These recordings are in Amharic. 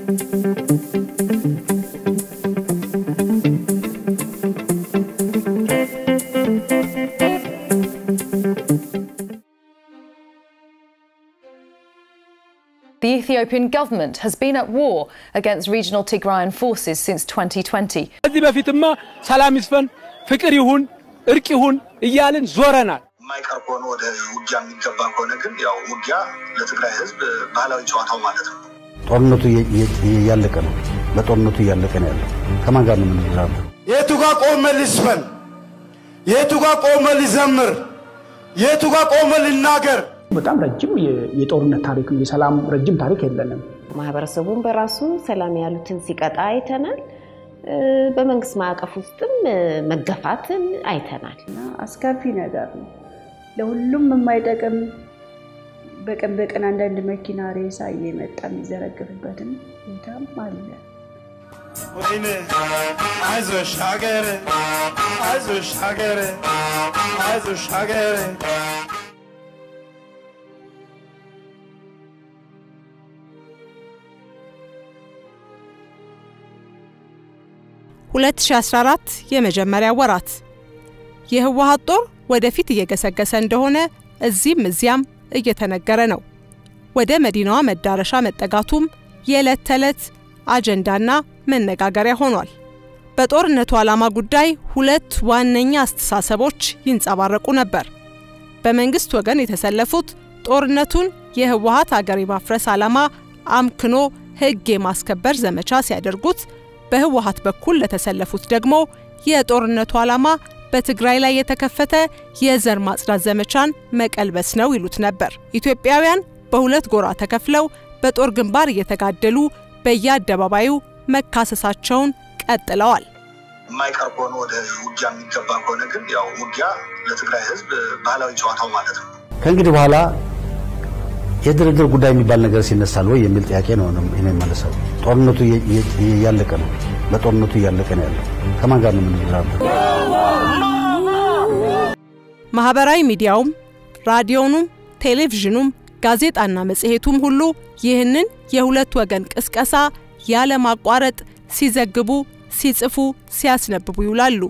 The Ethiopian government has been at war against regional Tigrayan forces since 2020. ከዚህ በፊትማ ሰላም ይስፈን፣ ፍቅር ይሁን፣ እርቅ ይሁን እያልን ዞረናል። የማይቀር ከሆነ ወደ ውጊያ የሚገባ ከሆነ ግን ያው ውጊያ ለትግራይ ሕዝብ ባህላዊ ጨዋታው ማለት ነው። ጦርነቱ እያለቀ ነው። በጦርነቱ እያለቀ ነው ያለው። ከማን ጋር ነው የምንራበው? የቱ ጋር ቆመ ልስፈን? የቱ ጋር ቆመ ልዘምር? የቱ ጋር ቆመ ልናገር? በጣም ረጅም የጦርነት ታሪክ የሰላም ረጅም ታሪክ የለንም። ማህበረሰቡን በራሱ ሰላም ያሉትን ሲቀጣ አይተናል። በመንግስት ማዕቀፍ ውስጥም መገፋትን አይተናል። አስከፊ ነገር ነው። ለሁሉም የማይጠቅም በቀን በቀን አንዳንድ መኪና ሬሳ እየመጣ የሚዘረግፍበትም ቦታም አለ። ወይኔ አይዞሽ ሀገር፣ አይዞሽ ሀገር፣ አይዞሽ ሀገር 2014 የመጀመሪያ ወራት የህወሓት ጦር ወደፊት እየገሰገሰ እንደሆነ እዚህም እዚያም እየተነገረ ነው። ወደ መዲናዋ መዳረሻ መጠጋቱም የዕለት ተዕለት አጀንዳና መነጋገሪያ ሆኗል። በጦርነቱ ዓላማ ጉዳይ ሁለት ዋነኛ አስተሳሰቦች ይንጸባረቁ ነበር። በመንግስት ወገን የተሰለፉት ጦርነቱን የህወሓት አገር የማፍረስ ዓላማ አምክኖ ህግ የማስከበር ዘመቻ ሲያደርጉት በህወሓት በኩል ለተሰለፉት ደግሞ የጦርነቱ ዓላማ በትግራይ ላይ የተከፈተ የዘር ማጽዳት ዘመቻን መቀልበስ ነው ይሉት ነበር። ኢትዮጵያውያን በሁለት ጎራ ተከፍለው በጦር ግንባር እየተጋደሉ በየአደባባዩ መካሰሳቸውን ቀጥለዋል። የማይቀር ከሆነ ወደ ውጊያ የሚገባ ከሆነ ግን ያው ውጊያ ለትግራይ ህዝብ ባህላዊ ጨዋታው ማለት ነው። ከእንግዲህ በኋላ የድርድር ጉዳይ የሚባል ነገር ሲነሳል ወይ የሚል ጥያቄ ነው እኔ የመለሰው። ጦርነቱ እያለቀ ነው። በጦርነቱ እያለቀ ነው ያለው። ከማን ጋር ነው የምንራበው? ማህበራዊ ሚዲያውም ራዲዮኑም ቴሌቪዥኑም ጋዜጣና መጽሔቱም ሁሉ ይህንን የሁለት ወገን ቅስቀሳ ያለማቋረጥ ሲዘግቡ፣ ሲጽፉ፣ ሲያስነብቡ ይውላሉ።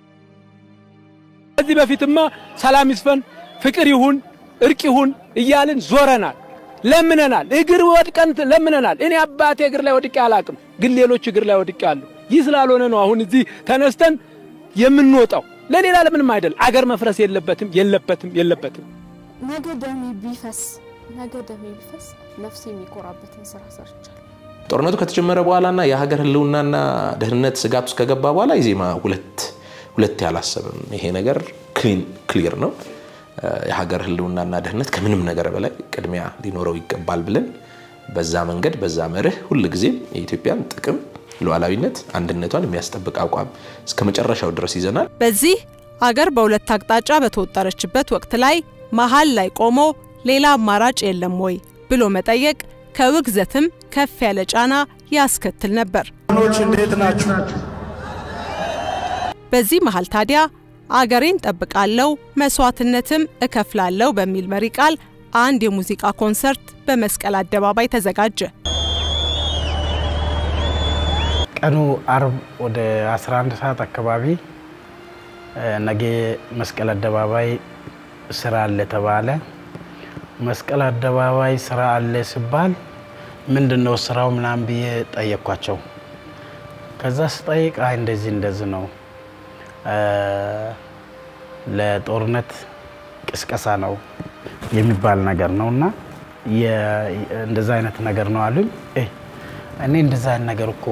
ከዚህ በፊትማ ሰላም ይስፈን፣ ፍቅር ይሁን፣ እርቅ ይሁን እያልን ዞረናል፣ ለምነናል፣ እግር ወድቀን ለምነናል። እኔ አባቴ እግር ላይ ወድቄ አላቅም፣ ግን ሌሎች እግር ላይ ወድቄ አሉ። ይህ ስላልሆነ ነው አሁን እዚህ ተነስተን የምንወጣው። ለሌላ ለምንም አይደል። አገር መፍረስ የለበትም የለበትም የለበትም። ነገ ደሜ ቢፈስ ነገ ደሜ ቢፈስ ነፍሴ የሚኮራበትን ስራ ሰርቻለሁ። ጦርነቱ ከተጀመረ በኋላና የሀገር ህልውናና ደህንነት ስጋት ውስጥ ከገባ በኋላ ኢዜማ ሁለት ሁለት ያላሰብም። ይሄ ነገር ክሊር ነው። የሀገር ህልውናና ደህንነት ከምንም ነገር በላይ ቅድሚያ ሊኖረው ይገባል ብለን በዛ መንገድ በዛ መርህ ሁልጊዜም የኢትዮጵያን ጥቅም ሉዓላዊነት፣ አንድነቷን የሚያስጠብቅ አቋም እስከ መጨረሻው ድረስ ይዘናል። በዚህ አገር በሁለት አቅጣጫ በተወጠረችበት ወቅት ላይ መሀል ላይ ቆሞ ሌላ አማራጭ የለም ወይ ብሎ መጠየቅ ከውግዘትም ከፍ ያለ ጫና ያስከትል ነበር። ኖች እንዴት ናችሁ? በዚህ መሃል ታዲያ አገሬን ጠብቃለሁ መስዋዕትነትም እከፍላለሁ በሚል መሪ ቃል አንድ የሙዚቃ ኮንሰርት በመስቀል አደባባይ ተዘጋጀ። ቀኑ አርብ ወደ 11 ሰዓት አካባቢ ነገ መስቀል አደባባይ ስራ አለ ተባለ። መስቀል አደባባይ ስራ አለ ሲባል ምንድን ነው ስራው ምናምን ብዬ ጠየኳቸው። ከዛ ስጠይቅ አይ እንደዚህ እንደዚህ ነው ለጦርነት ቅስቀሳ ነው የሚባል ነገር ነው እና እንደዛ አይነት ነገር ነው አሉኝ። እኔ እንደዛ አይነት ነገር እኮ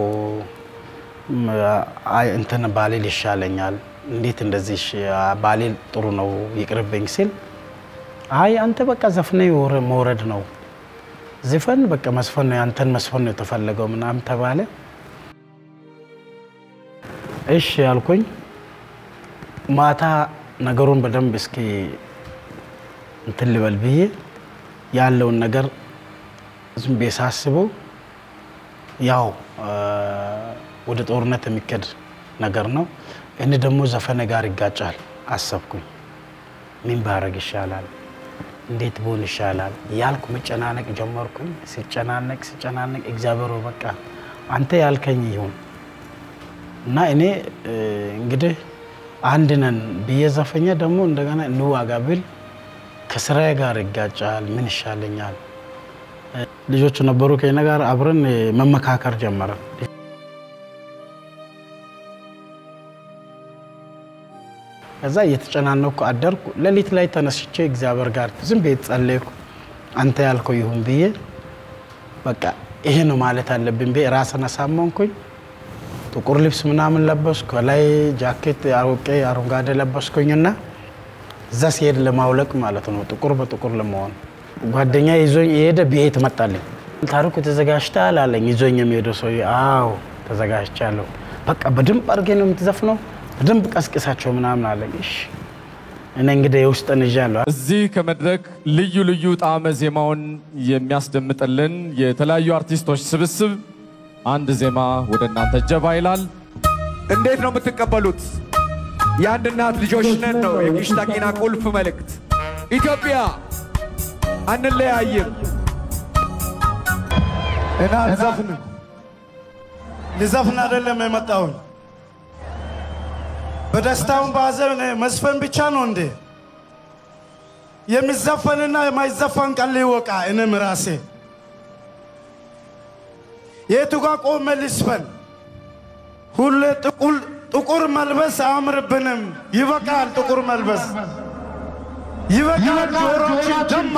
እንትን ባሌል ይሻለኛል፣ እንዴት እንደዚህ ባሌል ጥሩ ነው ይቅርብኝ ሲል አይ አንተ በቃ ዘፍነ መውረድ ነው ዝፈን በቃ መስፈን ነው ያንተን መስፈን ነው የተፈለገው ምናምን ተባለ። እሺ ያልኩኝ ማታ ነገሩን በደንብ እስኪ እንትን ልበል ብዬ ያለውን ነገር ዝም ብዬ ሳስበው ያው ወደ ጦርነት የሚከድ ነገር ነው። እኔ ደግሞ ዘፈነ ጋር ይጋጫል አሰብኩኝ። ምን ባረግ ይሻላል፣ እንዴት ብሆን ይሻላል ያልኩ መጨናነቅ ጀመርኩኝ። ሲጨናነቅ ሲጨናነቅ እግዚአብሔር በቃ አንተ ያልከኝ ይሁን እና እኔ እንግዲህ አንድ ነን ብዬ ዘፈኛ ደግሞ እንደገና እንዋጋ ብል ከስራዬ ጋር ይጋጫል። ምን ይሻለኛል? ልጆቹ ነበሩ ከእኔ ጋር አብረን መመካከር ጀመረን። ከዛ እየተጨናነኩ አደርኩ። ሌሊት ላይ ተነስቼ እግዚአብሔር ጋር ዝም ቤት ጸለይኩ። አንተ ያልከው ይሁን ብዬ በቃ ይሄ ነው ማለት አለብኝ ብዬ ራስን አሳመንኩኝ። ጥቁር ልብስ ምናምን ለበስኩ። ከላይ ጃኬት አውቄ አረንጓዴ ለበስኩኝና እዛ ሲሄድ ለማውለቅ ማለት ነው፣ ጥቁር በጥቁር ለመሆን ጓደኛ ይዞኝ የሄደ ቤት መጣልኝ። ታሪኩ ተዘጋጅተሃል አለኝ። ይዞኝ የሚሄደው ሰው አዎ ተዘጋጅቻለሁ። በቃ በደንብ አድርጌ ነው የምትዘፍነው፣ በደንብ ቀስቅሳቸው ምናምን አለኝ። እሺ እኔ እንግዲህ የውስጥን ይዣለሁ። እዚህ ከመድረክ ልዩ ልዩ ጣዕመ ዜማውን የሚያስደምጥልን የተለያዩ አርቲስቶች ስብስብ አንድ ዜማ ወደ እናንተ ጀባ ይላል። እንዴት ነው የምትቀበሉት? የአንድ እናት ልጆች ነን ነው የጊሽታ ቂና ቁልፍ መልእክት። ኢትዮጵያ አንለያይም። እና ልዘፍን ልዘፍን አይደለም የመጣሁኝ። በደስታውን በሀዘን መስፈን ብቻ ነው እንዴ? የሚዘፈንና የማይዘፈን ቀን ሊወቃ እኔም ራሴ የቱ ጋር ቆሜ ልስፈን? ሁሌ ጥቁር መልበስ አያምርብንም። ይበቃል፣ ጥቁር መልበስ ይበቃል። ጆሮችን ደማ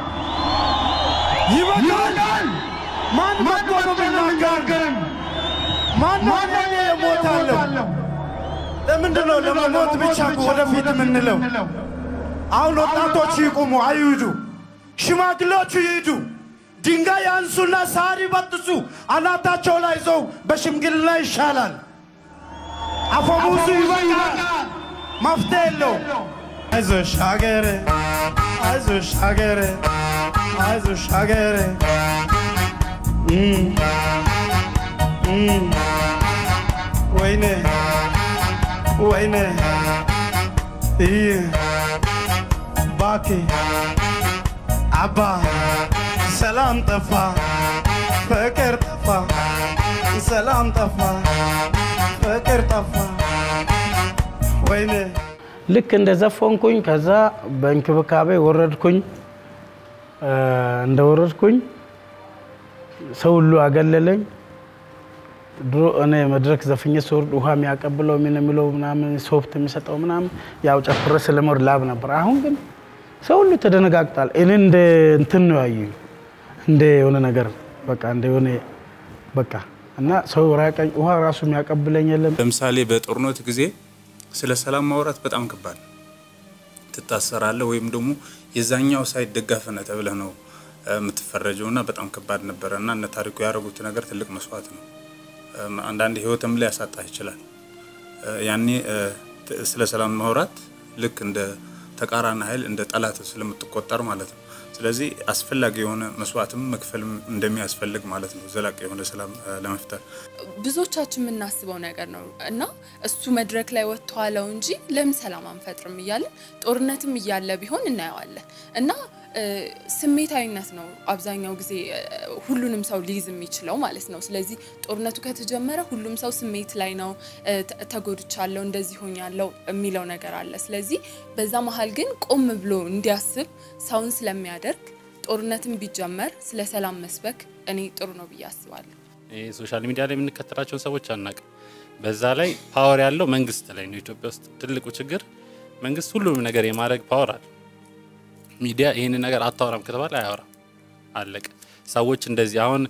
ይበቃል። ማን መጥቶ ነው የሚናገረን? ማን ማን የሞታለሁ? ለምንድን ነው ለመሞት ብቻ ወደፊት የምንለው? አሁን ወጣቶች ይቁሙ፣ አይሂዱ። ሽማግሌዎቹ ይሂዱ። ድንጋይ ያንሱና ሳር ይበጥሱ፣ አናታቸው ላይ ይዘው በሽምግልና ይሻላል። አፈሙዙ ይበቃል። መፍትሄ የለው። አይዞሽ ሀገሬ፣ አይዞሽ ሀገሬ፣ አይዞሽ ሀገሬ ወይኔ ወይኔ ይህ ባኬ አባ ሰላም ጠፋ፣ ፍቅር ጠፋ፣ ሰላም ጠፋ፣ ፍቅር ጠፋ። ወይኔ ልክ እንደ ዘፈንኩኝ ከዛ በእንክብካቤ ወረድኩኝ። እንደወረድኩኝ ሰው ሁሉ አገለለኝ። ድሮ እኔ መድረክ ዘፍኜ ስወርድ ውሃ የሚያቀብለው ምን የሚለው ምናምን ሶፍት የሚሰጠው ምናምን ያው ጨፍረ ስለመወርድ ላብ ነበር። አሁን ግን ሰው ሁሉ ተደነጋግጧል። እኔ እንደ እንትን ነው ያዩኝ፣ እንደ የሆነ ነገር በቃ እንደ የሆነ በቃ እና ሰው ራቀኝ። ውሃ ራሱ የሚያቀብለኝ የለም። ለምሳሌ በጦርነት ጊዜ ስለ ሰላም ማውራት በጣም ከባድ ነው። ትታሰራለህ ወይም ደግሞ የዛኛው ሳይድ ደጋፊ ነህ ተብለህ ነው የምትፈረጀው እና በጣም ከባድ ነበረ እና እነ ታሪኩ ያደረጉት ነገር ትልቅ መስዋዕት ነው። አንዳንድ ህይወትም ላይ ያሳጣህ ይችላል። ያኔ ስለ ሰላም ማውራት ልክ እንደ ተቃራኒ ኃይል እንደ ጠላት ስለምትቆጠር ማለት ነው። ስለዚህ አስፈላጊ የሆነ መስዋዕትም መክፈል እንደሚያስፈልግ ማለት ነው፣ ዘላቂ የሆነ ሰላም ለመፍጠር ብዙዎቻችን የምናስበው ነገር ነው እና እሱ መድረክ ላይ ወጥቶ አለው እንጂ ለምን ሰላም አንፈጥርም እያለን ጦርነትም እያለ ቢሆን እናየዋለን እና ስሜታዊነት ነው አብዛኛው ጊዜ ሁሉንም ሰው ሊይዝ የሚችለው ማለት ነው። ስለዚህ ጦርነቱ ከተጀመረ ሁሉም ሰው ስሜት ላይ ነው። ተጎድቻለሁ፣ እንደዚህ ሆኛለሁ የሚለው ነገር አለ። ስለዚህ በዛ መሀል ግን ቆም ብሎ እንዲያስብ ሰውን ስለሚያደርግ ጦርነትን ቢጀመር ስለ ሰላም መስበክ እኔ ጥሩ ነው ብዬ አስባለሁ። ሶሻል ሚዲያ ላይ የምንከተላቸውን ሰዎች አናውቅም። በዛ ላይ ፓወር ያለው መንግስት ላይ ነው። ኢትዮጵያ ውስጥ ትልቁ ችግር መንግስት ሁሉንም ነገር የማድረግ ፓወር አለ። ሚዲያ ይህንን ነገር አታወራም ከተባለ አያወራም፣ አለቀ። ሰዎች እንደዚህ አሁን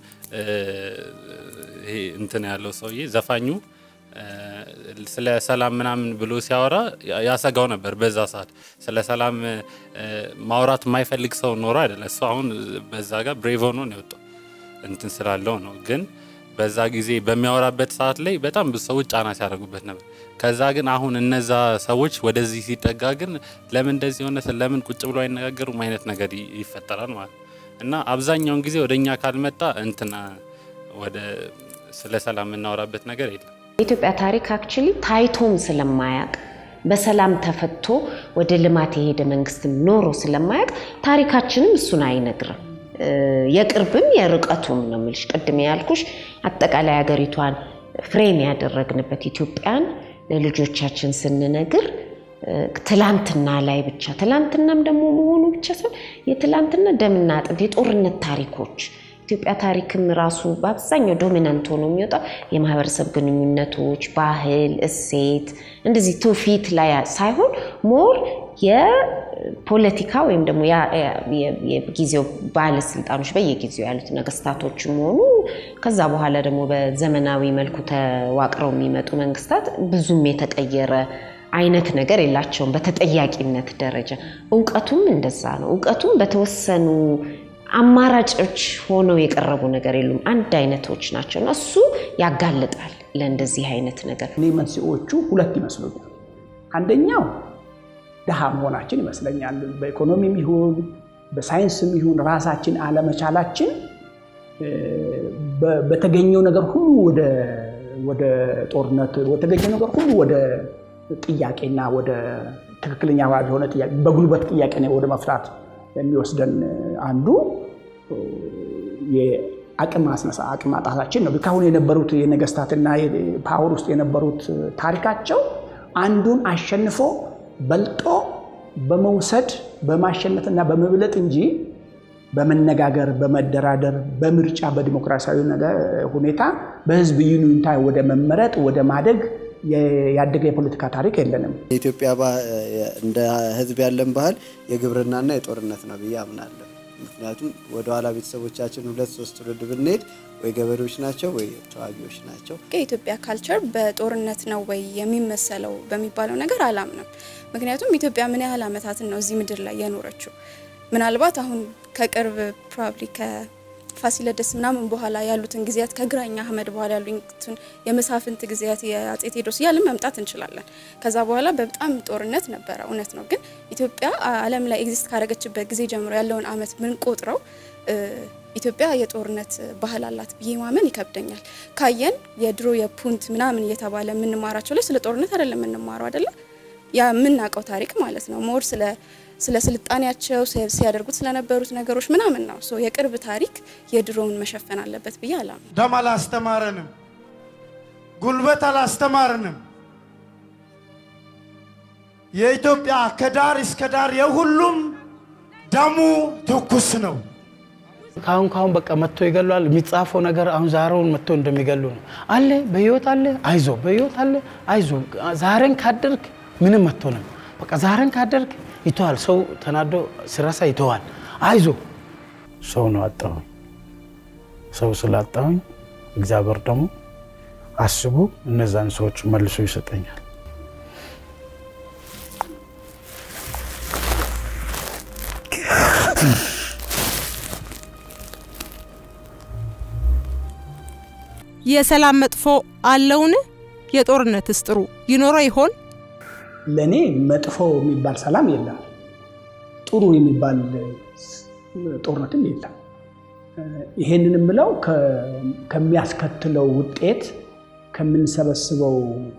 ይሄ እንትን ያለው ሰውዬ ዘፋኙ ስለ ሰላም ምናምን ብሎ ሲያወራ ያሰጋው ነበር። በዛ ሰዓት ስለ ሰላም ማውራት የማይፈልግ ሰው ኖሮ አይደለም። እሱ አሁን በዛ ጋር ብሬቭ ሆኖ ነው የወጣው እንትን ስላለው ነው። ግን በዛ ጊዜ በሚያወራበት ሰዓት ላይ በጣም ብዙ ሰዎች ጫና ሲያደርጉበት ነበር። ከዛ ግን አሁን እነዛ ሰዎች ወደዚህ ሲጠጋ ግን ለምን እንደዚህ ሆነ፣ ለምን ቁጭ ብሎ አይነጋገሩም አይነት ነገር ይፈጠራል ማለት ነው። እና አብዛኛውን ጊዜ ወደ እኛ ካልመጣ እንትና ወደ ስለ ሰላም የምናወራበት ነገር የለም። የኢትዮጵያ ታሪክ አክቹሊ ታይቶም ስለማያቅ በሰላም ተፈቶ ወደ ልማት የሄደ መንግስትም ኖሮ ስለማያቅ ታሪካችንም እሱን አይነግርም። የቅርብም የርቀቱም ነው የምልሽ። ቅድም ያልኩሽ አጠቃላይ ሀገሪቷን ፍሬም ያደረግንበት ኢትዮጵያን ለልጆቻችን ስንነግር ትላንትና ላይ ብቻ ትላንትናም ደግሞ መሆኑ ብቻ ሳይሆን የትላንትና ደምና አጥንት የጦርነት ታሪኮች ኢትዮጵያ ታሪክም ራሱ በአብዛኛው ዶሚናንት ሆኖ የሚወጣው የማህበረሰብ ግንኙነቶች፣ ባህል፣ እሴት እንደዚህ ትውፊት ላይ ሳይሆን ሞር የፖለቲካ ወይም ደግሞ የጊዜው ባለስልጣኖች በየጊዜው ያሉት ነገስታቶችም ሆኑ ከዛ በኋላ ደግሞ በዘመናዊ መልኩ ተዋቅረው የሚመጡ መንግስታት ብዙም የተቀየረ አይነት ነገር የላቸውም። በተጠያቂነት ደረጃ እውቀቱም እንደዛ ነው። እውቀቱም በተወሰኑ አማራጮች ሆነው የቀረቡ ነገር የሉም። አንድ አይነቶች ናቸው እና እሱ ያጋልጣል ለእንደዚህ አይነት ነገር። እኔ መንስኤዎቹ ሁለት ይመስሉኛል። አንደኛው ድሃ መሆናችን ይመስለኛል። በኢኮኖሚም ይሁን በሳይንስም ይሁን ራሳችን አለመቻላችን በተገኘው ነገር ሁሉ ወደ ጦርነት በተገኘው ነገር ሁሉ ወደ ጥያቄና ወደ ትክክለኛ የሆነ ጥያቄ በጉልበት ጥያቄ ወደ መፍታት የሚወስደን አንዱ የአቅም ማስነሳ አቅም ማጣታችን ነው። ካሁን የነበሩት የነገስታትና ፓወር ውስጥ የነበሩት ታሪካቸው አንዱን አሸንፎ በልጦ በመውሰድ በማሸነፍና በመብለጥ እንጂ በመነጋገር በመደራደር በምርጫ በዲሞክራሲያዊ ሁኔታ በህዝብ ይኑኝታ ወደ መመረጥ ወደ ማደግ ያደገ የፖለቲካ ታሪክ የለንም። የኢትዮጵያ እንደ ህዝብ ያለን ባህል የግብርናና የጦርነት ነው ብዬ አምናለሁ። ምክንያቱም ወደኋላ ቤተሰቦቻችን ሁለት ሶስት ትውልድ ብንሄድ ወይ ገበሬዎች ናቸው ወይ ተዋጊዎች ናቸው። የኢትዮጵያ ካልቸር በጦርነት ነው ወይ የሚመሰለው በሚባለው ነገር አላምንም። ምክንያቱም ኢትዮጵያ ምን ያህል ዓመታትን ነው እዚህ ምድር ላይ የኖረችው? ምናልባት አሁን ከቅርብ ፕሮባብሊ ፋሲለደስ ምናምን በኋላ ያሉትን ጊዜያት ከግራኛ አህመድ በኋላ ያሉትን የመሳፍንት ጊዜያት የአጼ ቴዎድሮስ እያልን መምጣት እንችላለን። ከዛ በኋላ በጣም ጦርነት ነበረ፣ እውነት ነው። ግን ኢትዮጵያ ዓለም ላይ ኤግዚስት ካደረገችበት ጊዜ ጀምሮ ያለውን አመት ምን ቆጥረው ኢትዮጵያ የጦርነት ባህል አላት ብዬ ማመን ይከብደኛል። ካየን የድሮ የፑንት ምናምን እየተባለ የምንማራቸው ላይ ስለ ጦርነት አይደለም የምንማረው አይደለ? ያ የምናውቀው ታሪክ ማለት ነው ሞር ስለ ስለ ስልጣኔያቸው ሲያደርጉት ስለነበሩት ነገሮች ምናምን ነው። ሶ የቅርብ ታሪክ የድሮውን መሸፈን አለበት ብዬ አላምንም። ደም አላስተማረንም፣ ጉልበት አላስተማረንም። የኢትዮጵያ ከዳር እስከ ዳር የሁሉም ደሙ ትኩስ ነው። ካሁን ካሁን በቃ መጥቶ ይገሏል። የሚጻፈው ነገር አሁን ዛሬውን መጥቶ እንደሚገሉ ነው። አለ በህይወት አለ፣ አይዞ በህይወት አለ፣ አይዞ ዛሬን ካደርግ ምንም መጥቶ ነው። በቃ ዛሬን ካደርግ ይተዋል። ሰው ተናዶ ሲረሳ ይተዋል። አይዞ ሰው ነው አጣሁኝ። ሰው ስላጣሁኝ እግዚአብሔር ደግሞ አስቡ እነዛን ሰዎች መልሶ ይሰጠኛል። የሰላም መጥፎ አለውን? የጦርነትስ ጥሩ ይኖረው ይሆን? ለእኔ መጥፎ የሚባል ሰላም የለም፣ ጥሩ የሚባል ጦርነትም የለም። ይሄንን የምለው ከሚያስከትለው ውጤት ከምንሰበስበው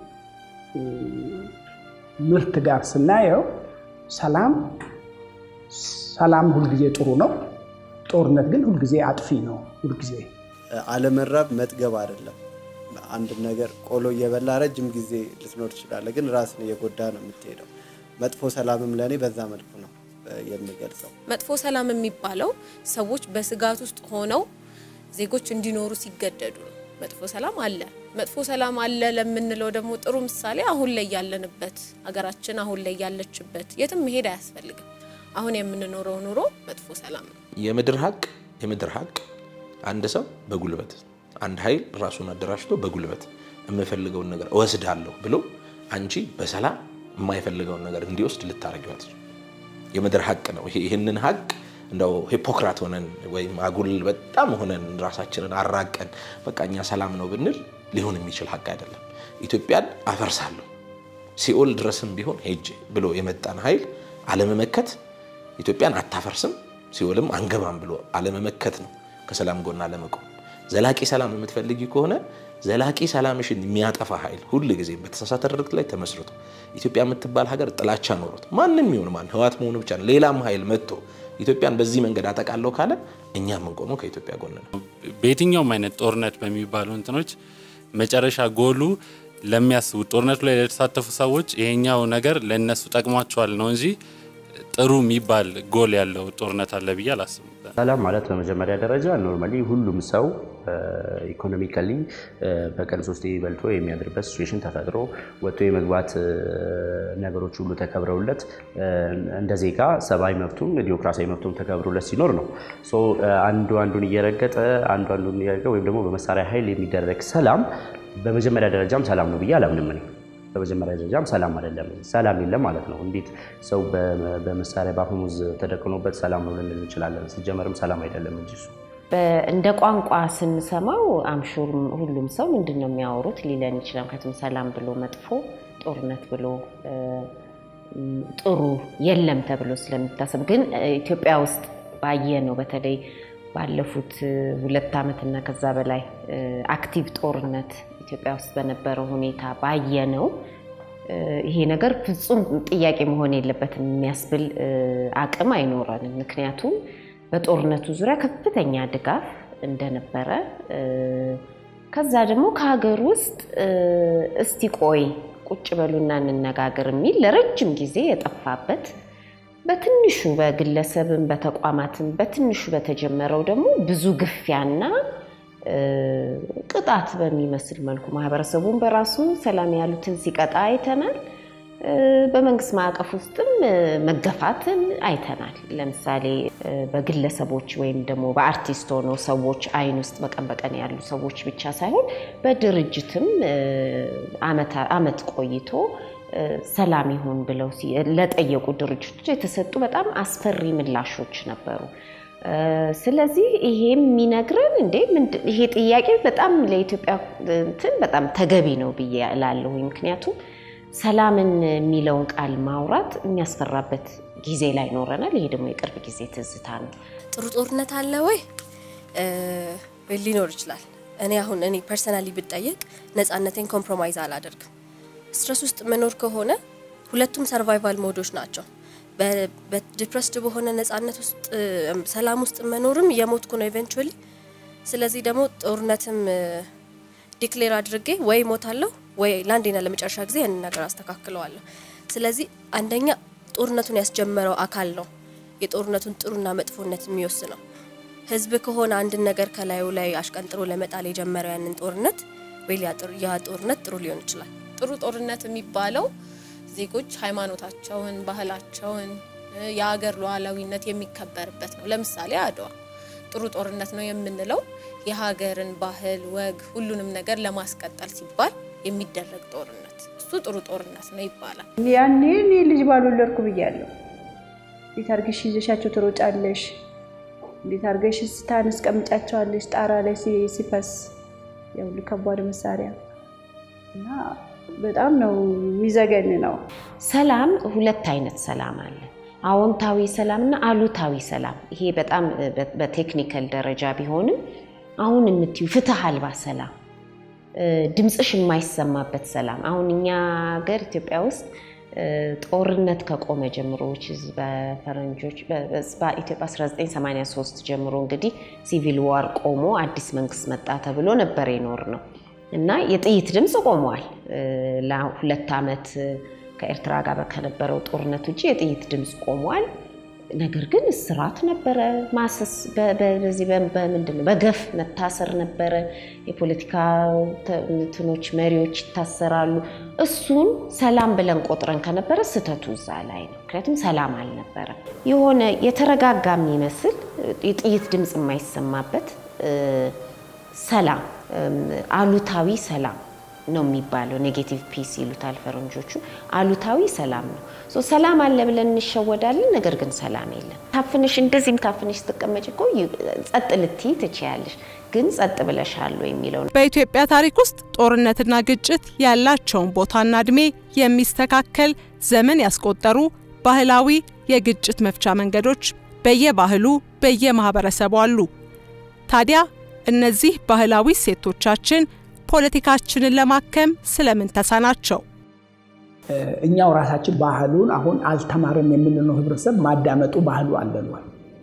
ምርት ጋር ስናየው ሰላም ሰላም ሁልጊዜ ጥሩ ነው። ጦርነት ግን ሁልጊዜ አጥፊ ነው። ሁልጊዜ አለመራብ መጥገብ አይደለም። አንድ ነገር ቆሎ እየበላ ረጅም ጊዜ ልትኖር ትችላለህ፣ ግን ራስን እየጎዳ ነው የምትሄደው። መጥፎ ሰላምም ለእኔ በዛ መልኩ ነው የሚገልጸው። መጥፎ ሰላም የሚባለው ሰዎች በስጋት ውስጥ ሆነው ዜጎች እንዲኖሩ ሲገደዱ ነው። መጥፎ ሰላም አለ። መጥፎ ሰላም አለ ለምንለው ደግሞ ጥሩ ምሳሌ አሁን ላይ ያለንበት ሀገራችን አሁን ላይ ያለችበት የትም መሄድ አያስፈልግም። አሁን የምንኖረው ኑሮ መጥፎ ሰላም ነው። የምድር ሀቅ የምድር ሀቅ አንድ ሰው በጉልበት አንድ ኃይል ራሱን አደራጅቶ በጉልበት የምፈልገውን ነገር እወስዳለሁ ብሎ አንቺ በሰላም የማይፈልገውን ነገር እንዲወስድ ልታረጊዋት የምድር ሀቅ ነው። ይህንን ሀቅ እንደው ሂፖክራት ሆነን ወይም አጉል በጣም ሆነን ራሳችንን አራቀን በቃ እኛ ሰላም ነው ብንል ሊሆን የሚችል ሀቅ አይደለም። ኢትዮጵያን አፈርሳለሁ ሲኦል ድረስም ቢሆን ሄጄ ብሎ የመጣን ኃይል አለመመከት ኢትዮጵያን አታፈርስም ሲኦልም አንገባም ብሎ አለመመከት ነው ከሰላም ጎን አለመቆም። ዘላቂ ሰላም የምትፈልጊ ከሆነ ዘላቂ ሰላምሽን የሚያጠፋ ኃይል ሁል ጊዜ በተሳሳተ ድርጊት ላይ ተመስርቶ ኢትዮጵያ የምትባል ሀገር ጥላቻ ኖሮት ማንም ይሁን ማን ህዋት መሆኑ ብቻ ነው ሌላም ኃይል መጥቶ ኢትዮጵያን በዚህ መንገድ አጠቃለሁ ካለ እኛ የምንቆመው ከኢትዮጵያ ጎን ነው። በየትኛውም አይነት ጦርነት በሚባሉ እንትኖች መጨረሻ ጎሉ ለሚያስቡት ጦርነቱ ላይ ለተሳተፉ ሰዎች ይሄኛው ነገር ለእነሱ ጠቅሟቸዋል ነው እንጂ ጥሩ የሚባል ጎል ያለው ጦርነት አለ ብዬ አላስብም። ሰላም ማለት በመጀመሪያ ደረጃ ኖርማሊ ሁሉም ሰው ኢኮኖሚካሊ በቀን ሶስቴ በልቶ የሚያድርበት ሲቹዌሽን ተፈጥሮ ወጥቶ የመግባት ነገሮች ሁሉ ተከብረውለት እንደ ዜጋ ሰብአዊ መብቱም ዲሞክራሲያዊ መብቱም ተከብሮለት ሲኖር ነው። ሶ አንዱ አንዱን እየረገጠ አንዱ አንዱን እየረገጠ ወይም ደግሞ በመሳሪያ ኃይል የሚደረግ ሰላም በመጀመሪያ ደረጃም ሰላም ነው ብዬ አላምንም እኔ። በመጀመሪያ ደረጃም ሰላም አይደለም፣ ሰላም የለም ማለት ነው። እንዴት ሰው በመሳሪያ በአፈሙዝ ተደቅኖበት ሰላም ነው ልንል እንችላለን? ሲጀመርም ሰላም አይደለም እንጂ እሱ እንደ ቋንቋ ስንሰማው አምሹር ሁሉም ሰው ምንድን ነው የሚያወሩት ሊለን ይችላል። ምክንያቱም ሰላም ብሎ መጥፎ፣ ጦርነት ብሎ ጥሩ የለም ተብሎ ስለሚታሰብ ግን ኢትዮጵያ ውስጥ ባየ ነው በተለይ ባለፉት ሁለት ዓመትና ከዛ በላይ አክቲቭ ጦርነት ኢትዮጵያ ውስጥ በነበረው ሁኔታ ባየ ነው ይሄ ነገር ፍጹም ጥያቄ መሆን የለበትም የሚያስብል አቅም አይኖረንም። ምክንያቱም በጦርነቱ ዙሪያ ከፍተኛ ድጋፍ እንደነበረ ከዛ ደግሞ ከሀገር ውስጥ እስቲ ቆይ ቁጭ በሉና እንነጋገር የሚል ለረጅም ጊዜ የጠፋበት በትንሹ በግለሰብም በተቋማትም በትንሹ በተጀመረው ደግሞ ብዙ ግፊያና ቅጣት በሚመስል መልኩ ማህበረሰቡን በራሱ ሰላም ያሉትን ሲቀጣ አይተናል። በመንግስት ማዕቀፍ ውስጥም መገፋትን አይተናል። ለምሳሌ በግለሰቦች ወይም ደግሞ በአርቲስት ሆነው ሰዎች አይን ውስጥ በቀን በቀን ያሉ ሰዎች ብቻ ሳይሆን በድርጅትም አመት ቆይቶ ሰላም ይሁን ብለው ለጠየቁ ድርጅቶች የተሰጡ በጣም አስፈሪ ምላሾች ነበሩ። ስለዚህ ይሄ የሚነግረን እንዴ ይሄ ጥያቄ በጣም ለኢትዮጵያ እንትን በጣም ተገቢ ነው ብዬ እላለሁ። ምክንያቱም ሰላምን የሚለውን ቃል ማውራት የሚያስፈራበት ጊዜ ላይ ኖረናል። ይሄ ደግሞ የቅርብ ጊዜ ትዝታ ነው። ጥሩ ጦርነት አለ ወይ ሊኖር ይችላል። እኔ አሁን እኔ ፐርሰናሊ ብጠየቅ ነፃነቴን ኮምፕሮማይዝ አላደርግም። ስትረስ ውስጥ መኖር ከሆነ ሁለቱም ሰርቫይቫል ሞዶች ናቸው። በዲፕረስድ በሆነ ነፃነት ውስጥ ሰላም ውስጥ መኖርም እየሞትኩ ነው ኢቨንቹዋሊ። ስለዚህ ደግሞ ጦርነትም ዲክሌር አድርጌ ወይ ሞታለሁ ወይ ለአንዴና ለመጨረሻ ጊዜ ያንን ነገር አስተካክለዋለሁ። ስለዚህ አንደኛ ጦርነቱን ያስጀመረው አካል ነው የጦርነቱን ጥሩና መጥፎነት የሚወስነው። ህዝብ ከሆነ አንድን ነገር ከላዩ ላይ አሽቀንጥሮ ለመጣል የጀመረው ያንን ጦርነት ወይ ያ ጦርነት ጥሩ ሊሆን ይችላል። ጥሩ ጦርነት የሚባለው ዜጎች ሃይማኖታቸውን፣ ባህላቸውን፣ የሀገር ሉዓላዊነት የሚከበርበት ነው። ለምሳሌ አድዋ ጥሩ ጦርነት ነው የምንለው የሀገርን ባህል፣ ወግ፣ ሁሉንም ነገር ለማስቀጠል ሲባል የሚደረግ ጦርነት እሱ ጥሩ ጦርነት ነው ይባላል። ያኔ እኔ ልጅ ባልወለድኩ ብያለሁ። እንዴት አድርገሽ ይዘሻቸው ትሮጫለሽ? እንዴት አድርገሽ ስታስቀምጫቸዋለሽ? ጣራ ላይ ሲፈስ ያው ከባድ መሳሪያ እና በጣም ነው የሚዘገን ነው። ሰላም ሁለት አይነት ሰላም አለ። አዎንታዊ ሰላም እና አሉታዊ ሰላም። ይሄ በጣም በቴክኒካል ደረጃ ቢሆንም አሁን የምትዩ ፍትህ አልባ ሰላም፣ ድምፅሽ የማይሰማበት ሰላም። አሁን እኛ ሀገር ኢትዮጵያ ውስጥ ጦርነት ከቆመ ጀምሮ በፈረንጆች በኢትዮጵያ 1983 ጀምሮ እንግዲህ ሲቪል ዋር ቆሞ አዲስ መንግስት መጣ ተብሎ ነበር የኖር ነው እና የጥይት ድምፅ ቆሟል። ለሁለት ዓመት ከኤርትራ ጋር ከነበረው ጦርነት ውጭ የጥይት ድምፅ ቆሟል። ነገር ግን እስራት ነበረ፣ ማሰስ በዚህ በምንድን ነው በገፍ መታሰር ነበረ። የፖለቲካ እንትኖች መሪዎች ይታሰራሉ። እሱን ሰላም ብለን ቆጥረን ከነበረ ስህተቱ እዛ ላይ ነው። ምክንያቱም ሰላም አልነበረም። የሆነ የተረጋጋ የሚመስል የጥይት ድምፅ የማይሰማበት ሰላም አሉታዊ ሰላም ነው የሚባለው። ኔጌቲቭ ፒስ ይሉታል ፈረንጆቹ። አሉታዊ ሰላም ነው። ሰላም አለ ብለን እንሸወዳለን፣ ነገር ግን ሰላም የለም። ታፍንሽ እንደዚህም ታፍንሽ ስትቀመጭ እኮ ጸጥ ልትይ ትችያለሽ፣ ግን ጸጥ ብለሻል የሚለው ነው። በኢትዮጵያ ታሪክ ውስጥ ጦርነትና ግጭት ያላቸውን ቦታና እድሜ የሚስተካከል ዘመን ያስቆጠሩ ባህላዊ የግጭት መፍቻ መንገዶች በየባህሉ በየማህበረሰቡ አሉ። ታዲያ እነዚህ ባህላዊ እሴቶቻችን ፖለቲካችንን ለማከም ስለምን ተሳናቸው? እኛው ራሳችን ባህሉን አሁን አልተማርም የምንለው ህብረተሰብ ማዳመጡ ባህሉ አለን ወይ?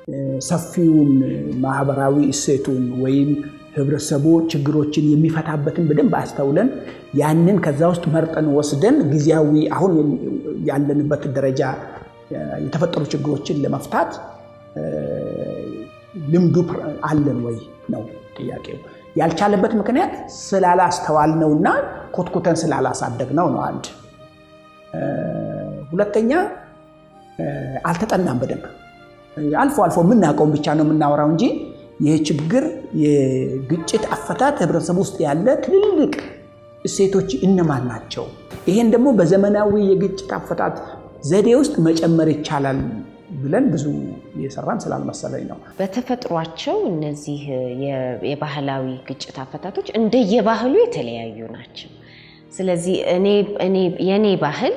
ሰፊውን ማህበራዊ እሴቱን ወይም ህብረተሰቡ ችግሮችን የሚፈታበትን በደንብ አስተውለን ያንን ከዛ ውስጥ መርጠን ወስደን ጊዜያዊ አሁን ያለንበት ደረጃ የተፈጠሩ ችግሮችን ለመፍታት ልምዱ አለን ወይ ነው ጥያቄው። ያልቻለበት ምክንያት ስላላስተዋል ነውና ኮትኩተን ስላላሳደግ ነው ነው አንድ። ሁለተኛ አልተጠናም በደንብ አልፎ አልፎ የምናውቀውን ብቻ ነው የምናወራው እንጂ ይህ ችግር የግጭት አፈታት ህብረተሰብ ውስጥ ያለ ትልልቅ እሴቶች እነማን ናቸው? ይሄን ደግሞ በዘመናዊ የግጭት አፈታት ዘዴ ውስጥ መጨመር ይቻላል ብለን ብዙ የሰራን ስላልመሰለኝ ነው። በተፈጥሯቸው እነዚህ የባህላዊ ግጭት አፈታቶች እንደየባህሉ የተለያዩ ናቸው። ስለዚህ እኔ የእኔ ባህል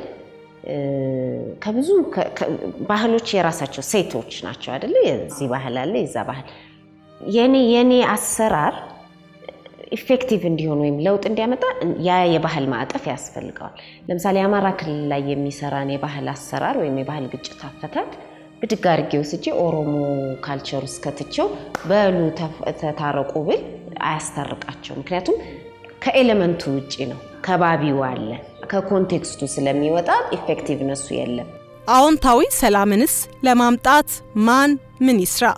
ከብዙ ባህሎች የራሳቸው ሴቶች ናቸው አይደለ? የዚህ ባህል አለ የዛ ባህል የኔ የኔ አሰራር ኢፌክቲቭ እንዲሆን ወይም ለውጥ እንዲያመጣ ያ የባህል ማዕቀፍ ያስፈልገዋል። ለምሳሌ የአማራ ክልል ላይ የሚሰራን የባህል አሰራር ወይም የባህል ግጭት አፈታት ብድግ አድርጌ ወስጄ ኦሮሞ ካልቸር ውስጥ ከትቼው በሉ ተታረቁ ብል አያስታርቃቸው። ምክንያቱም ከኤሌመንቱ ውጭ ነው፣ ከባቢው አለ፣ ከኮንቴክስቱ ስለሚወጣ ኢፌክቲቭነሱ የለም። አዎንታዊ ሰላምንስ ለማምጣት ማን ምን ይስራ?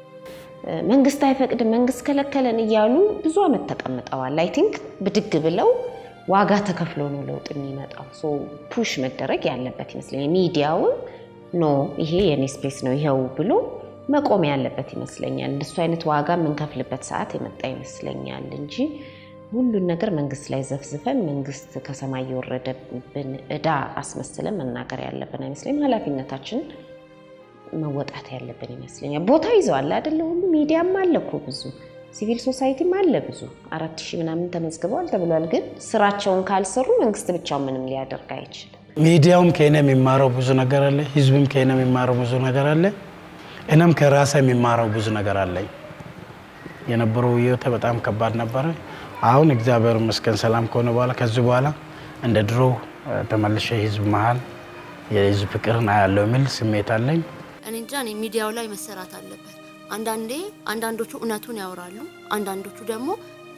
መንግስት አይፈቅድም፣ መንግስት ከለከለን እያሉ ብዙ አመት ተቀምጠዋል። አይ ቲንክ ብድግ ብለው ዋጋ ተከፍሎ ነው ለውጥ የሚመጣው። ሶ ፑሽ መደረግ ያለበት ይመስለኛል። ሚዲያውን ኖ ይሄ የኔ ስፔስ ነው ይኸው ብሎ መቆም ያለበት ይመስለኛል። እንደሱ አይነት ዋጋ የምንከፍልበት ሰዓት የመጣ ይመስለኛል እንጂ ሁሉን ነገር መንግስት ላይ ዘፍዝፈን መንግስት ከሰማይ የወረደብን እዳ አስመስለን መናገር ያለብን አይመስለኝም። ኃላፊነታችንን መወጣት ያለብን ይመስለኛል። ቦታ ይዘዋል አይደለ? ሁሉ ሚዲያም አለ እኮ ብዙ፣ ሲቪል ሶሳይቲም አለ ብዙ። አራት ሺህ ምናምን ተመዝግበዋል ተብሏል። ግን ስራቸውን ካልሰሩ መንግስት ብቻውን ምንም ሊያደርግ አይችልም። ሚዲያውም ከእኔ የሚማረው ብዙ ነገር አለ። ህዝብም ከእኔ የሚማረው ብዙ ነገር አለ። እኔም ከራሴ የሚማረው ብዙ ነገር አለኝ። የነበረው ህይወቴ በጣም ከባድ ነበረ። አሁን እግዚአብሔር ይመስገን ሰላም ከሆነ በኋላ ከዚህ በኋላ እንደ ድሮ ተመልሼ ህዝብ መሀል የህዝብ ፍቅርን አያለው የሚል ስሜት አለኝ። እኔ እንጃ እኔ ሚዲያው ላይ መሰራት አለበት። አንዳንዴ አንዳንዶቹ እውነቱን ያወራሉ፣ አንዳንዶቹ ደግሞ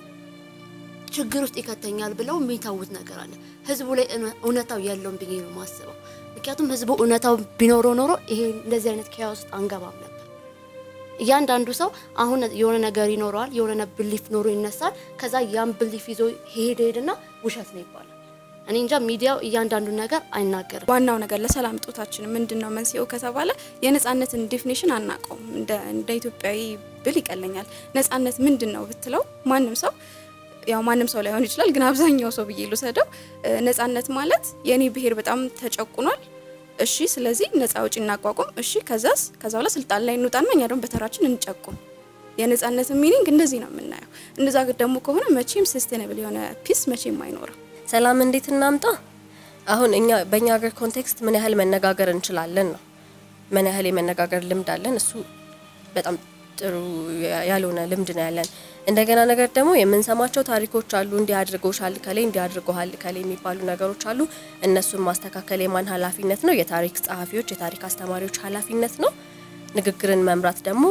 ችግር ውስጥ ይከተኛል ብለው የሚታውት ነገር አለ። ህዝቡ ላይ እውነታው የለውም ብዬ ነው የማስበው። ምክንያቱም ህዝቡ እውነታው ቢኖረው ኖሮ ይሄ እንደዚህ አይነት ኪያ ውስጥ አንገባም ነበር። እያንዳንዱ ሰው አሁን የሆነ ነገር ይኖረዋል፣ የሆነ ብሊፍ ኖሮ ይነሳል። ከዛ ያን ብሊፍ ይዞ ሄደ ሄድና ውሸት ነው ይባላል። እኔ እንጃ ሚዲያው እያንዳንዱ ነገር አይናገርም። ዋናው ነገር ለሰላም እጦታችን ምንድን ነው መንስኤው ከተባለ የነጻነትን ዴፊኔሽን አናውቀውም። እንደ ኢትዮጵያዊ ብል ይቀለኛል። ነጻነት ምንድን ነው ብትለው ማንም ሰው ያው ማንም ሰው ላይሆን ይችላል፣ ግን አብዛኛው ሰው ብዬ ልውሰደው። ነጻነት ማለት የኔ ብሔር በጣም ተጨቁኗል፣ እሺ፣ ስለዚህ ነጻ አውጪ እናቋቁም፣ እሺ፣ ከዛስ ከዛ በኋላ ስልጣን ላይ እንውጣና እኛ ደግሞ በተራችን እንጨቁም። የነጻነትን ሚኒንግ እንደዚህ ነው የምናየው። እንደዛ ደግሞ ከሆነ መቼም ሰስቴናብል የሆነ ፒስ መቼም አይኖርም። ሰላም እንዴት እናምጣ? አሁን እኛ በእኛ ሀገር ኮንቴክስት ምን ያህል መነጋገር እንችላለን ነው። ምን ያህል የመነጋገር ልምድ አለን? እሱ በጣም ጥሩ ያልሆነ ልምድ ነው ያለን። እንደገና ነገር ደግሞ የምንሰማቸው ታሪኮች አሉ። እንዲህ አድርጎሻል ከሌ እንዲህ አድርጎሃል ከሌ የሚባሉ ነገሮች አሉ። እነሱን ማስተካከል የማን ኃላፊነት ነው? የታሪክ ጸሐፊዎች፣ የታሪክ አስተማሪዎች ኃላፊነት ነው። ንግግርን መምራት ደግሞ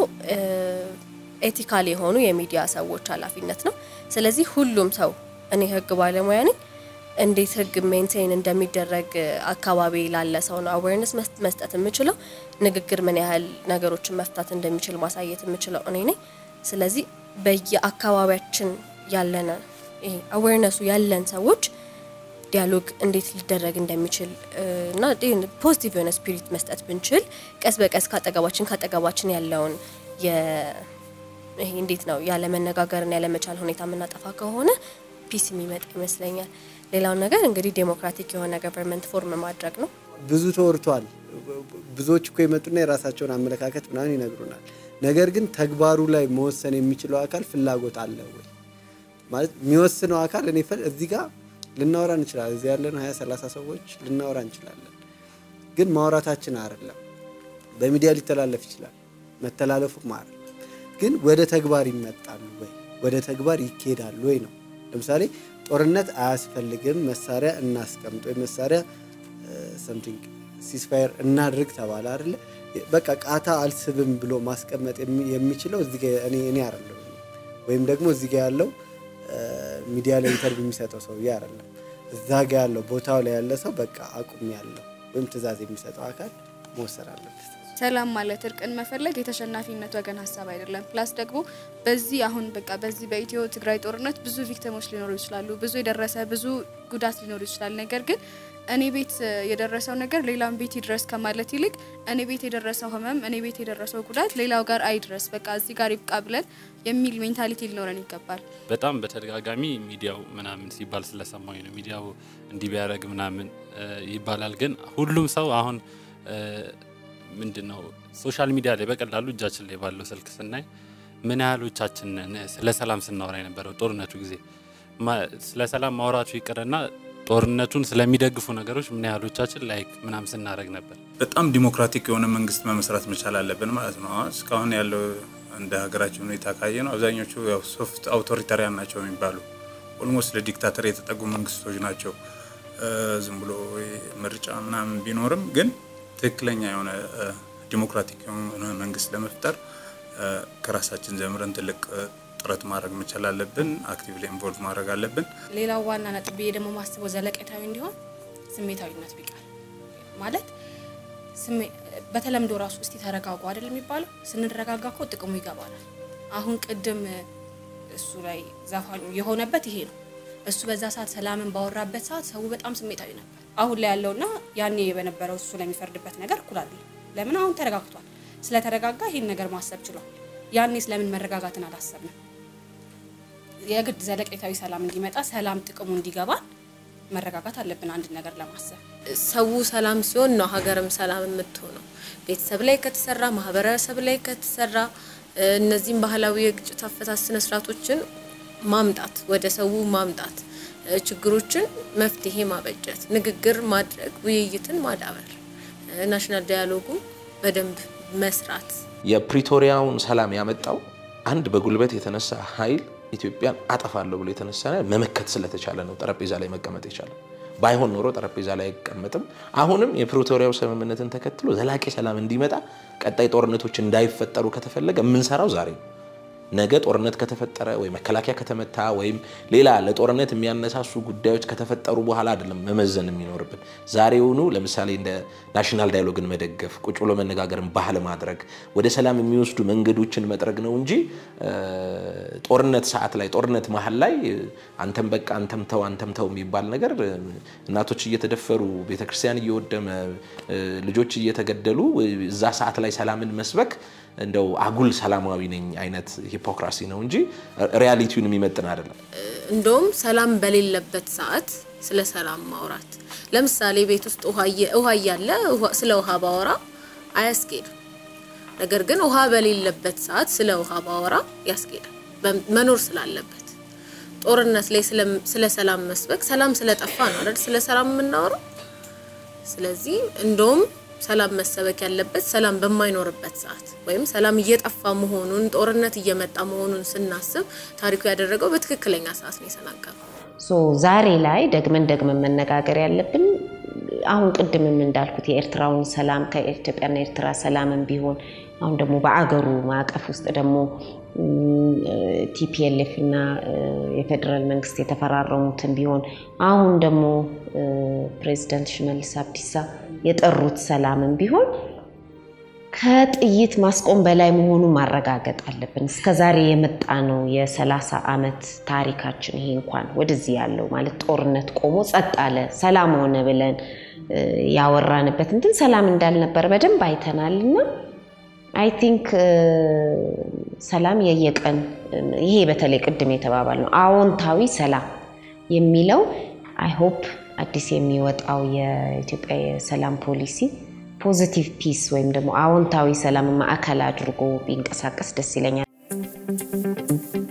ኤቲካል የሆኑ የሚዲያ ሰዎች ኃላፊነት ነው። ስለዚህ ሁሉም ሰው እኔ ህግ ባለሙያ ነኝ እንዴት ህግ ሜንቴን እንደሚደረግ አካባቢ ላለ ሰው ነው አዌርነስ መስጠት የምችለው። ንግግር ምን ያህል ነገሮችን መፍታት እንደሚችል ማሳየት የምችለው እኔ ነኝ። ስለዚህ በየአካባቢያችን ያለን ይሄ አዌርነሱ ያለን ሰዎች ዲያሎግ እንዴት ሊደረግ እንደሚችል እና ፖዚቲቭ የሆነ ስፒሪት መስጠት ብንችል ቀስ በቀስ ካጠገባችን ካጠገባችን ያለውን ይሄ እንዴት ነው ያለ መነጋገርን ያለ መቻል ሁኔታ የምናጠፋ ከሆነ ፒስ የሚመጣ ይመስለኛል። ሌላው ነገር እንግዲህ ዴሞክራቲክ የሆነ ገቨርንመንት ፎርም ማድረግ ነው። ብዙ ተወርቷል። ብዙዎች እኮ የመጡና የራሳቸውን አመለካከት ምናምን ይነግሩናል። ነገር ግን ተግባሩ ላይ መወሰን የሚችለው አካል ፍላጎት አለ ወይ ማለት የሚወስነው አካል እኔ እዚህ ጋር ልናወራ እንችላለን። እዚህ ያለን ሀያ ሰላሳ ሰዎች ልናወራ እንችላለን። ግን ማውራታችን አይደለም። በሚዲያ ሊተላለፍ ይችላል። መተላለፉም አይደለም። ግን ወደ ተግባር ይመጣሉ ወይ ወደ ተግባር ይኬዳሉ ወይ ነው። ለምሳሌ ጦርነት አያስፈልግም፣ መሳሪያ እናስቀምጥ ወይ መሳሪያ ሰምቲንግ ሲስፋየር እናድርግ ተባለ አይደለ? በቃ ቃታ አልስብም ብሎ ማስቀመጥ የሚ- የሚችለው እዚህ ጋ እኔ እኔ አይደለሁም ወይም ደግሞ እዚህ ጋ ያለው እ፣ ሚዲያ ላይ ኢንተርቪው የሚሰጠው ሰውዬ አይደለም። እዛ ጋ ያለው ቦታው ላይ ያለ ሰው በቃ አቁም ያለው ወይም ትዕዛዝ የሚሰጠው አካል መወሰድ አለበት። ሰላም ማለት እርቅን መፈለግ የተሸናፊነት ወገን ሀሳብ አይደለም። ፕላስ ደግሞ በዚህ አሁን በቃ በዚህ በኢትዮ ትግራይ ጦርነት ብዙ ቪክቲሞች ሊኖሩ ይችላሉ፣ ብዙ የደረሰ ብዙ ጉዳት ሊኖሩ ይችላል። ነገር ግን እኔ ቤት እ፣ የደረሰው ነገር ሌላም ቤት ይድረስ ከማለት ይልቅ እኔ ቤት የደረሰው ህመም፣ እኔ ቤት የደረሰው ጉዳት ሌላው ጋር አይድረስ፣ በቃ እዚህ ጋር ይብቃ ብለን የሚል ሜንታሊቲ ሊኖረን ይገባል። በጣም በተደጋጋሚ ሚዲያው ምናምን ሲባል ስለሰማኝ ነው። ሚዲያው እንዲህ ቢያደርግ ምናምን እ፣ ይባላል። ግን ሁሉም ሰው አሁን እ፣ ምንድን ነው ሶሻል ሚዲያ ላይ በቀላሉ እጃችን ላይ ባለው ስልክ ስናይ ምን ያህሎቻችን ነን ስለ ሰላም ስናወራ የነበረው ጦርነቱ ጊዜ ማ- ስለ ሰላም ማውራቱ ይቅርና ጦርነቱን ስለሚደግፉ ነገሮች ምን ያህሎቻችን ላይክ ምናምን ስናደርግ ነበር። በጣም ዲሞክራቲክ የሆነ መንግስት መመስረት መቻል አለብን ማለት ነው። አሁን እስካሁን ያለው እንደ ሀገራችን ሁኔታ ካየ ነው አብዛኞቹ ያው ሶፍት አውቶሪታሪያን ናቸው የሚባሉ ኦልሞስት ለዲክታተር የተጠጉ መንግስቶች ናቸው። እ፣ ዝም ብሎ ምርጫ ምናምን ቢኖርም ግን ትክክለኛ የሆነ እ፣ ዲሞክራቲክ የሆነ መንግስት ለመፍጠር እ፣ ከራሳችን ጀምረን ትልቅ እ፣ ጥረት ማድረግ መቻል አለብን። አክቲቭሊ ኢንቮልቭ ማድረግ አለብን። ሌላው ዋና ነጥብ ብዬ ደግሞ ማስበው ዘለቄታዊ እንዲሆን ስሜታዊነት ቢቀር ማለት ስሜ- በተለምዶ ራሱ እስቲ ተረጋጉ አይደል የሚባለው። ስንረጋጋ እኮ ጥቅሙ ይገባናል። አሁን ቅድም እሱ ላይ ዘፋኙ የሆነበት ይሄ ነው። እሱ በዛ ሰዓት ሰላምን ባወራበት ሰዓት ሰው በጣም ስሜታዊ ነበር። አሁን ላይ ያለውና ያኔ በነበረው እሱ ለሚፈርድበት ነገር እኩል አይደለም። ለምን አሁን ተረጋግቷል። ስለተረጋጋ ይሄን ነገር ማሰብ ችሏል። ያኔ ስለምን መረጋጋትን አላሰብንም? የግድ ዘለቄታዊ ሰላም እንዲመጣ ሰላም ጥቅሙ እንዲገባን መረጋጋት አለብን አንድ ነገር ለማሰብ ሰው ሰላም ሲሆን ነው ሀገርም ሰላም የምትሆነው። ቤተሰብ ላይ ከተሰራ፣ ማህበረሰብ ላይ ከተሰራ እ፣ እነዚህም ባህላዊ የግጭት አፈታት ስነ ስርዓቶችን ማምጣት ወደ ሰው ማምጣት እ፣ ችግሮችን መፍትሄ ማበጀት፣ ንግግር ማድረግ፣ ውይይትን ማዳበር፣ እ፣ ናሽናል ዳያሎጉ በደንብ መስራት የፕሪቶሪያውን ሰላም ያመጣው አንድ በጉልበት የተነሳ ኃይል ኢትዮጵያን አጠፋለሁ ብሎ የተነሳ መመከት ስለተቻለ ነው ጠረጴዛ ላይ መቀመጥ የቻለው። ባይሆን ኖሮ ጠረጴዛ ላይ አይቀመጥም። አሁንም የፕሪቶሪያው ስምምነትን ተከትሎ ዘላቂ ሰላም እንዲመጣ ቀጣይ ጦርነቶች እንዳይፈጠሩ ከተፈለገ የምንሰራው ዛሬ ነው። ነገ ጦርነት ከተፈጠረ ወይ መከላከያ ከተመታ ወይም ሌላ ለጦርነት የሚያነሳሱ ጉዳዮች ከተፈጠሩ በኋላ አይደለም መመዘን የሚኖርብን። ዛሬውኑ ለምሳሌ እንደ ናሽናል ዳያሎግን መደገፍ፣ ቁጭ ብሎ መነጋገርን ባህል ማድረግ፣ ወደ ሰላም የሚወስዱ መንገዶችን መጥረግ ነው እንጂ እ፣ ጦርነት ሰዓት ላይ ጦርነት መሀል ላይ አንተም በቃ አንተም ተው አንተም ተው የሚባል ነገር እ፣ እናቶች እየተደፈሩ ቤተክርስቲያን እየወደመ እ፣ ልጆች እየተገደሉ እዛ ሰዓት ላይ ሰላምን መስበክ እንደው አጉል ሰላማዊ ነኝ አይነት ሂፖክራሲ ነው እንጂ ሪያሊቲውን የሚመጥን አይደለም። እንደውም ሰላም በሌለበት ሰዓት ስለ ሰላም ማውራት ለምሳሌ ቤት ውስጥ ውሃ እየ- ውሃ እያለ ውሃ- ስለ ውሃ ባወራ አያስኬድም። ነገር ግን ውሃ በሌለበት ሰዓት ስለ ውሃ ባወራ ያስኬዳል፣ በም- መኖር ስላለበት። ጦርነት ላይ ስለ- ስለ ሰላም መስበክ ሰላም ስለጠፋ ነው አይደል ስለ ሰላም የምናወራው። ስለዚህ እንደውም ሰላም መሰበክ ያለበት ሰላም በማይኖርበት ሰዓት ወይም ሰላም እየጠፋ መሆኑን ጦርነት እየመጣ መሆኑን ስናስብ ታሪኩ ያደረገው በትክክለኛ ሰዓት ነው የተናገረው። ሶ ዛሬ ላይ ደግመን ደግመን መነጋገር ያለብን አሁን ቅድምም እንዳልኩት የኤርትራውን ሰላም ከኢትዮጵያና ኤርትራ ሰላምን ቢሆን አሁን ደግሞ በአገሩ ማዕቀፍ ውስጥ ደግሞ ቲፒኤልኤፍ እና እ፣ የፌዴራል መንግስት የተፈራረሙትን ቢሆን አሁን ደግሞ እ፣ ፕሬዚዳንት ሽመልስ አብዲሳ የጠሩት ሰላምን ቢሆን ከጥይት ማስቆም በላይ መሆኑን ማረጋገጥ አለብን። እስከ ዛሬ የመጣ ነው የሰላሳ ዓመት ታሪካችን ይሄ እንኳን ወደዚህ ያለው ማለት ጦርነት ቆሞ ጸጥ አለ ሰላም ሆነ ብለን እ፣ ያወራንበት እንትን ሰላም እንዳልነበረ በደንብ አይተናል እና አይ ቲንክ ሰላም የየቀን ይሄ በተለይ ቅድም የተባባል ነው አዎንታዊ ሰላም የሚለው አይ ሆፕ አዲስ የሚወጣው የኢትዮጵያ የሰላም ፖሊሲ ፖዚቲቭ ፒስ ወይም ደግሞ አዎንታዊ ሰላም ማዕከል አድርጎ ቢንቀሳቀስ ደስ ይለኛል።